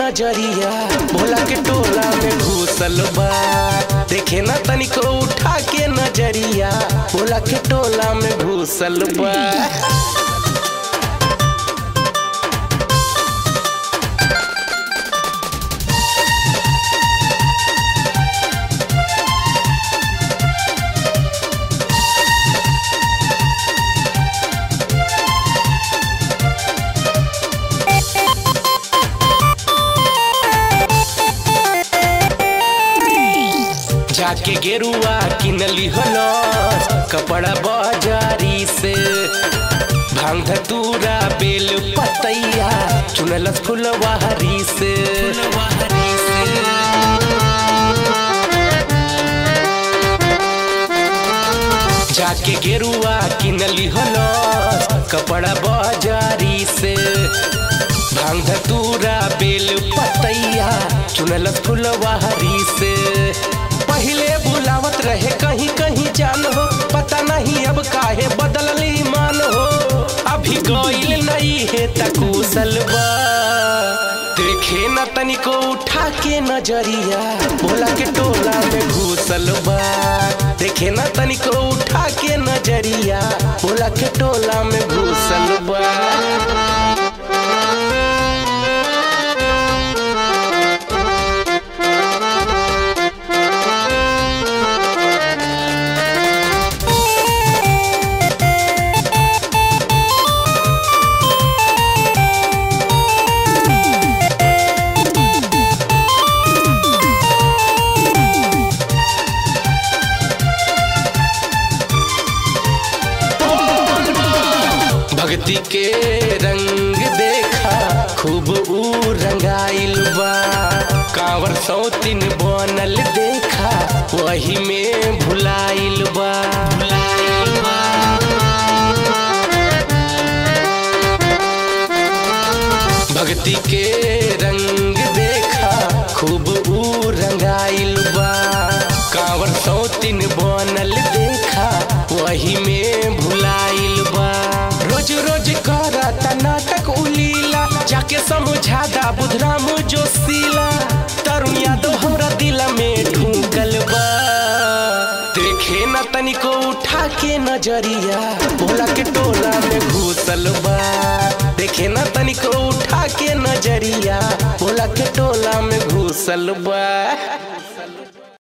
नजरिया भोला के टोला में घुसल बा देखे ना तनिको उठा के नजरिया भोला के टोला में घुसल बा जाके गेरुआ किनली हलस कपड़ा बाजारी से भांग धतूरा बेल पतैया चुनलस फुलवारी से जाके गेरुआ किनली हलस कपड़ा बाजारी से भांग धतूरा बेल पतैया चुनलस फुलवारी से पहले बुलावत रहे कहीं कहीं जान हो पता नहीं अब काहे बदलली मान हो अभी गईल नहीं है तकुशल बा देखे न तनिको उठा के नजरिया भोला के टोला में घुसल बा देखे न तनिको उठा के नजरिया भोला के टोला में घुसल बा भक्ति के रंग देखा खूब ऊ रंगाइल बा कांवर सौतिन बनल देखा वही में भुलाइल बा भुलाइल बा भक्ति के रंग देखा खूब ऊ रंगाइल बा कांवर सौतिन बनल देखा वही में भुलाइल बा रोज रोज करता नाटक उलीला जाके समझा दा बुधराम जोशीला तरुण यादव हमरा दिल में ढूंकल बा देखे न तनिको उठा के नजरिया भोला के टोला में घुसल बा देखे न तनिको उठा के नजरिया भोला के टोला में घुसल बा